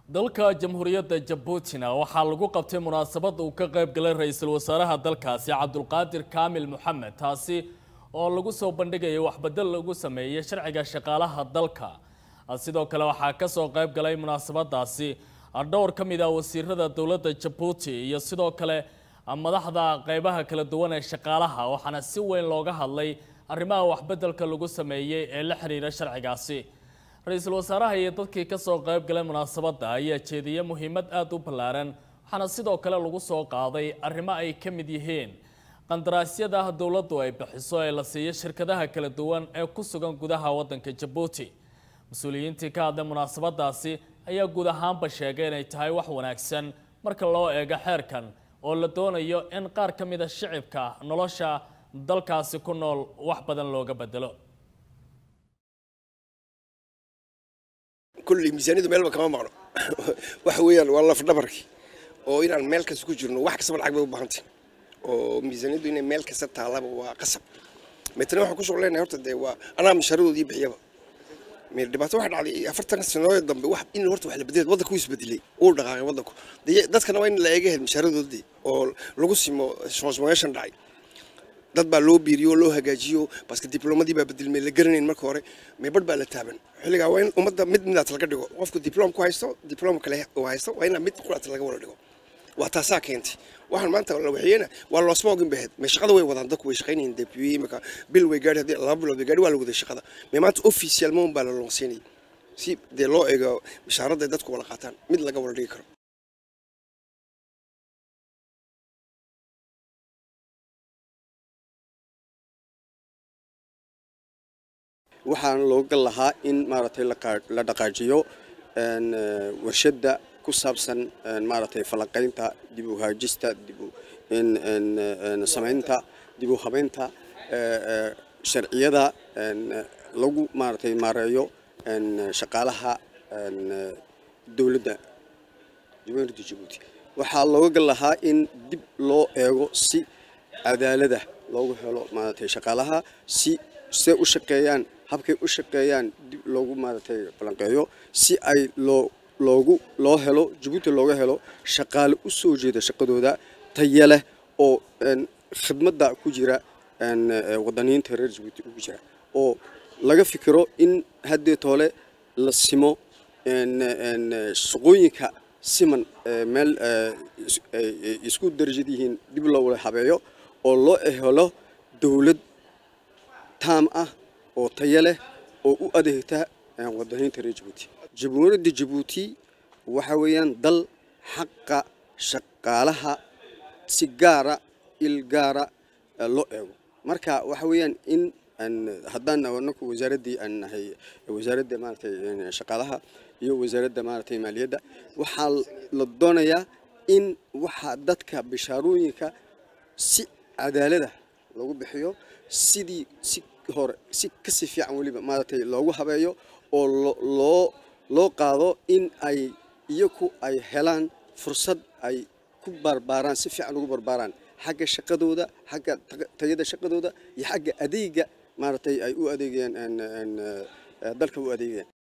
dalka jamhuuriyadda jabuutina waxaa lagu qabtay munaasabad uu ka qayb galay ra-iisul wasaaraha dalkaasi cabdulqaadir kaamil moxamed taasi oo lagu soo bandhigayay waxbedel lagu sameeyey sharciga shaqaalaha dalka sidoo kale waxaa kasoo qayb galay munaasabadaasi dhowr ka mid ah wasiirada dowladda jabuuti iyo sidoo kale madaxda qeybaha kala duwan ee shaqaalaha waxaana si weyn looga hadlay arrimaha waxbedelka lagu sameeyey ee la xiriira sharcigaasi ra-iisul wasaaraha iyo dadkii kasoo qayb galay munaasabadda ayaa jeediyey muhiimad aada u ballaaran waxaana sidoo kale lagu soo qaaday arrimo ay ka mid yihiin qandaraasyada dowladdu ay bixiso ee la siiyo shirkadaha kala duwan ee ku sugan gudaha waddanka jabuuti mas-uuliyiintii ka hadlay munaasabadaasi ayaa guud ahaanba sheegay inay tahay wax wanaagsan marka loo eego xeerkan oo la doonayo in qaar ka mid a shicibka nolosha dalkaasi ku nool wax badan looga bedelo kulley miisaaniyadu meelba kama maqno waxa weeyaan waa lafdhabarkii oo inaan meel kasta ku jirno wax kastaba lacag bay u baahantay oo miisaaniyadu inay meel kasta taalaba waa qasab metana waxaan kusoo leenahay horta dee waa anaa masharadoodii bixiyaba meel dhibaato waxa dhacday afartan sanooyo dambe wax in horta wax la bedelay waddanku wuu isbedelay uu dhaqaaqay waddanku dadkana waa in la eega masharadoodii oo lagu simo transformation dhacay dad baa loo biiriyo loo hagaajiyo baska diblomadii baa bedelmay la garanayn marka hore meebadh baa la taaban xilligaa waa in ummadda mid midaat laga dhigo qofku diplom ku haysto diplom kale uu haysto waa inaa mid quraat laga wada dhigo waa taasaa keentay waxaan maanta la waxyeena waa loosma ogin bahed mee shaqada way wadaan dadku way shaqaynayeen deputy imika bil way gaadhi haddii laba bilood way gaadhi waa la waday shaqada mee maanta official moon baa la loonsiinayay si dee loo eego bishaaradda dadku wada qaataan mid laga wada dhigi karo waxaan looga lahaa in maaragtay la dhaqaajiyo warshadda ku saabsan maaragtay falanqaynta dib u haajista dib samaynta dib u habaynta sharciyada lagu maaragtay maareeyo shaqaalaha dowladda jamhuuriyadda jabuuti waxaa looga lahaa in dib loo eego si cadaalada loogu helo maaragtay shaqaalaha si se u shaqeeyaan habkay u shaqeeyaan dib loogu maaragtay falanqeeyo si ay loo loogu loo helo jabuuti looga helo shaqaale u soo jeeda shaqadooda taya leh oo khidmadda ku jira wadaniinta reer jabuuti ugu jira oo laga fikiro in haddee toole la simo shaqooyinka siman meel isku darajad yihiin dib loo wada habeeyo oo loo helo dowlad taam ah oo taya leh oo u adeegta wadaniinta reer jabuuti jamhuuriyadda jabuuti waxa weeyaan dal xaqa shaqaalaha si gaara il gaara loo eego marka waxa weeyaan in haddaan anaku wasaaraddii aan nahay wasaaradda maaragtay shaqaalaha iyo wasaaradda maaragtay maaliyadda waxaa la doonayaa in waxa dadka bishaarooyinka si cadaalada lagu bixiyo sidii si hore si kasii fiican weliba maaragtay loogu habeeyo oo loo loo qaado in ay iyaku ay helaan fursad ay ku barbaaraan si fiican ugu barbaaraan xagga shaqadooda xagga tayada shaqadooda iyo xagga adeega maaragtay ay u adeegayaan dalka u adeegayaan